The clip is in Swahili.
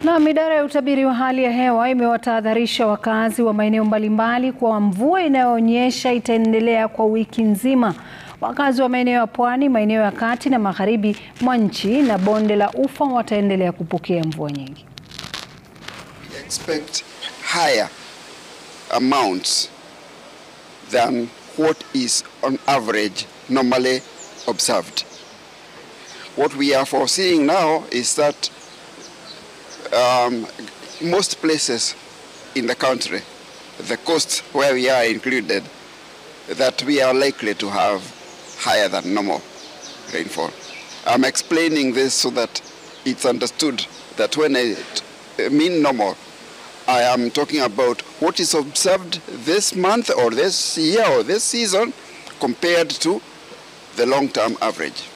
Naam, idara ya utabiri wa hali ya hewa imewatahadharisha wakazi wa maeneo mbalimbali kuwa mvua inayoonyesha itaendelea kwa wiki nzima. Wakazi wa maeneo ya pwani, maeneo ya kati na magharibi mwa nchi na bonde la Ufa wataendelea kupokea mvua nyingi. expect higher amounts than what is on average normally observed. What we are foreseeing now is that um, most places in the country, the coast where we are included, that we are likely to have higher than normal rainfall. I'm explaining this so that it's understood that when I t- mean normal, I am talking about what is observed this month or this year or this season compared to the long term average.